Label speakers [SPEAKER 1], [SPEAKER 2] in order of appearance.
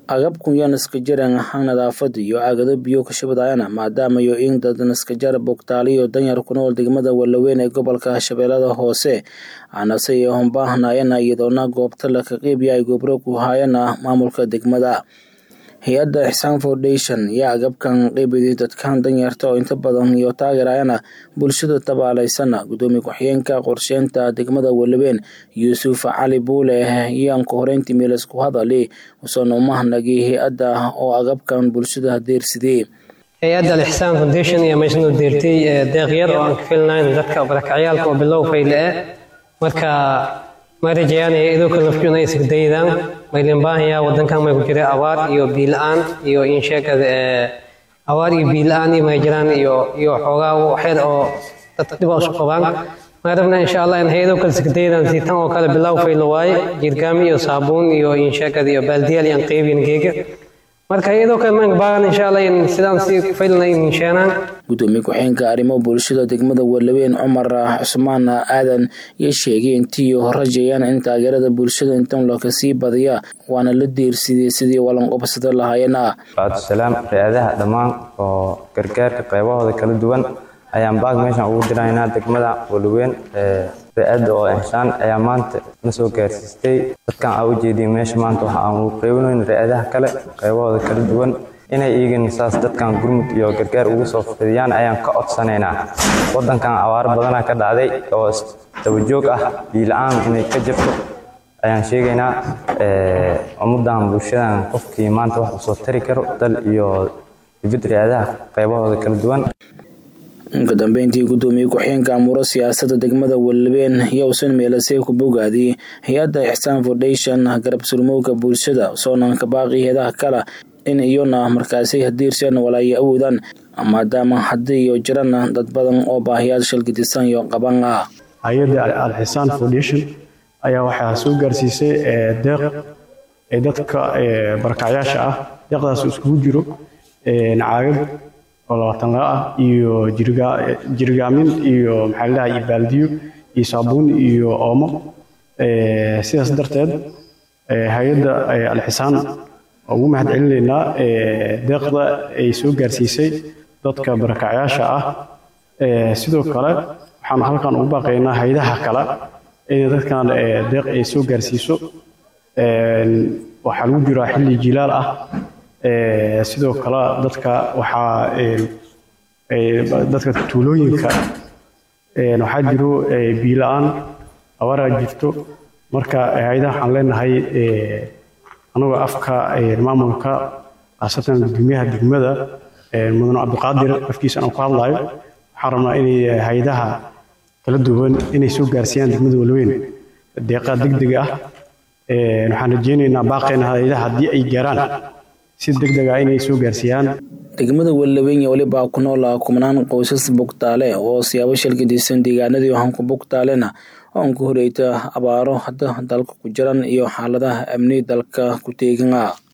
[SPEAKER 1] agabkan iyo naskajaran ahaan nadaafada iyo aagado biyo ka shubadayana maadaama iyo in dad naskajar bogtaali iyo danyar ku nool degmada Walaweyn ee gobolka Shabeellada Hoose aanase iyo humbaahnaayana iyadoona goobta la ka qeybiya ay gobro ku hayana maamulka degmada hay-adda Ixsaan Foundation iyo agabkan qeybiyay dadkan danyarta oo inta badan iyo taageerayana bulshada tabaaleysana gudoomiye ku-xigeenka qorsheynta degmada Walaweyn Yuusuf Cali Buule iyaan ku horeyntii meel isku hadali usan umahnagi hay-adda oo agabkan bulshada deersidee
[SPEAKER 2] hay-adda alixsaan foundation iyo meeshan u deertay deeq yar oo aan ka filnayn dadka barakacyaalka oo bilow fayle ah marka ma rajayaanaya idoo kale nafjuna ay isgadaydaan maylin baahaya wadankan may ku jira abaar iyo biila-aan iyo insheegada abaar iyo biila-aan iyo may jiraan iyo iyo xoogaa waxyar oo dadka dhib isu qabaan ma rabna insha allah in hay-adoo kale isgadaydaan si tan oo kale bilow fayle waaye jirgaami iyo saabuun iyo insheegada iyo baaldiyaal iyo aan qeybin geega marka iyadoo kale maanka baagan insha allah in sidaan si faylna in sheenaan
[SPEAKER 1] gudoomiye ku-xigeenka arrimo bulshada degmada Walaweyn Cumar Cusmaan Aadan iyo sheegay intii horajayaan in taageerada bulshada intan loo kasii badiya waana la diirsidii sidii walan qobsada lahaayeen
[SPEAKER 3] salaam hay-adaha dhammaan oo gargaarka qaybahooda kala duwan ayaan baag meeshan ugu diraynaa degmada Walaweyn hay-adda oo insaan ayaa maanta na soo gaarsiistay dadkan aa ujeediya meesha maanta waxa aan ugu qeybinayn hay-adaha kale qaybahooda kala duwan inay iigana saas dadkan gurmud iyo gargaar ugu soo fidiyaan ayaan ka codsanaynaa wadankan abaaro badanaa ka dhacday oo dabajoog ah biila-aan inay ka jirto ayaan sheegaynaa ummadan bulshadan qofkii maanta wax usoo tari karo dal iyo dibad hay-adaha qaybahooda kala duwan
[SPEAKER 1] uka dambeyntii gudoomiye ku-xigeenka amuuro siyaasada degmada Walaweyn yowsan meelasay ku bogaadiyay hay-adda Ixsaan Foundation garab surmowga bulshada soonanka baaqi heedaha kala in iyona markaasi hadiirsan walaayo awoodaan maadaama haddii iyo jirana dad badan oo baahiyaad shalgidisan iyo qaban ah
[SPEAKER 4] hay-adda alxisaan foundation ayaa waxaa soo gaarsiisay deeq ee dadka barakacyaasha ah deeqdaas iskugu jiro caagag oo labaatan la ah iyo jirgaamin iyo maxaa la dhahay baaldiyo iyo saabuun iyo oomo sidaas darteed hay-adda alxisaan ugu mahad celinaynaa deeqda ay soo gaarsiisay dadka barakacyaasha ah sidoo kale waxaan halkan ugu baaqaynaa haydaha kale inay dadkan deeq ay soo gaarsiiso waxaa lagu jiraa xilli jilaal ah sidoo kale dadka waxaa dadka tuulooyinka waxaa jiro biila-aan abaraa jirto marka haydaha waxaan leenahay anagoo afka maamulka khaasatan gudoomiyaha degmada mudane cabdiqaadir afkiisa aan ku hadlayo waxaan rabnaa inay haydaha kala duwan inay soo gaarsiiyaan degmada Walaweyn deeqa degdeg ah waxaan rajeynaynaa baaqeena haydaha haddii ay gaaraan si degdeg ah inay soo gaarsiiyaan
[SPEAKER 1] degmada Walaweyn waliba ku nool kumanaan qoysas bogtaale oo siyaabo shalgadisan deegaanadii waxaan ku bogtaalena oo aan ku horeyta abaaro hadda dalka ku jiran iyo xaaladaha amni dalka ku teegan ah